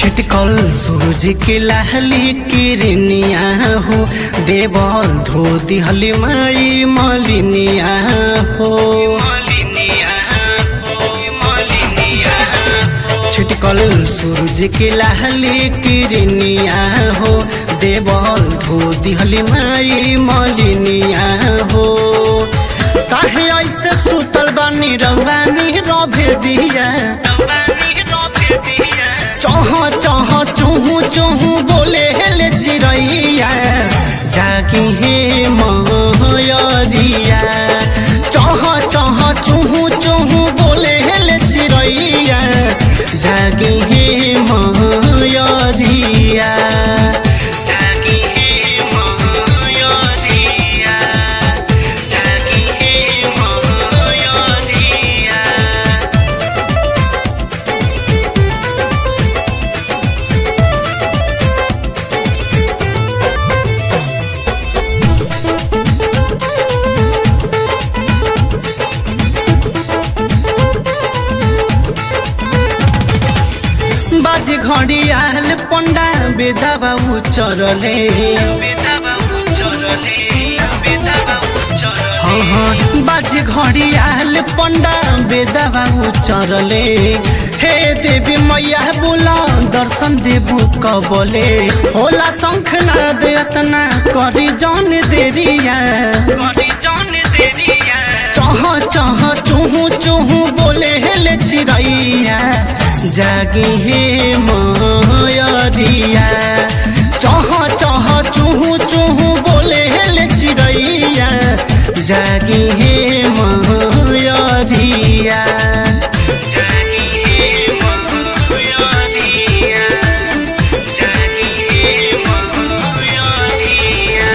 छिटकल सूरज के लहली किरनिया हो देवल धो दिहली माई मलिनिया हो छिटकल सूरज के लहली किरनिया हो देवल धो दिहली माई मलिनिया हो काहे ऐसे सुतल बानी रवानी रभे दिया चह चह चूहू चूहू बोले हेले चिड़ैया जागी हे मयरिया चह चह चूहू चूहू बोले हेले चिड़ैया जागी हे मयरिया जागी हे मयरिया जागी हे मयरिया बाज घड़ी आल पंडा बेदा बाबू चरले हाँ हाँ बाज घड़ी आल पंडा बेदा बाबू चरले हे देवी मैया बोला दर्शन देबू कबले होला शंख नाद अतना करी जान देरिया चह चह चूहू चूहू बोले हेले चिड़ैया जागी हे मयरिया चह चह चूहू चूहू बोले हेले चिड़ैया जागी हे मयरिया जागी हे मयरिया जागी हे मयरिया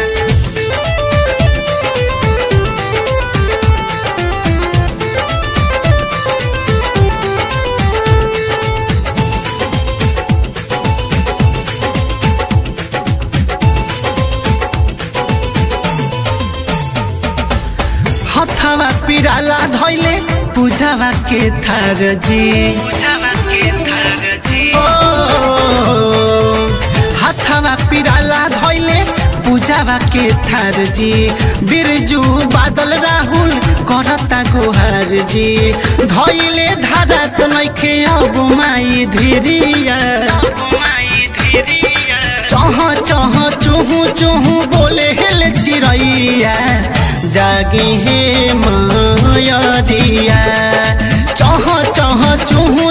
हथवा पिराला धैले पूजावा के थार जी ओ, हथवा पिराला धैले पूजावा के थार जी बिरजू बादल राहुल करता गोहार जी धैले धारा तो नैखे अब माई धीरिया चह चह चूहू चूहू बोले हेले चिड़ैया जागी हे मयरिया चह चह चूहू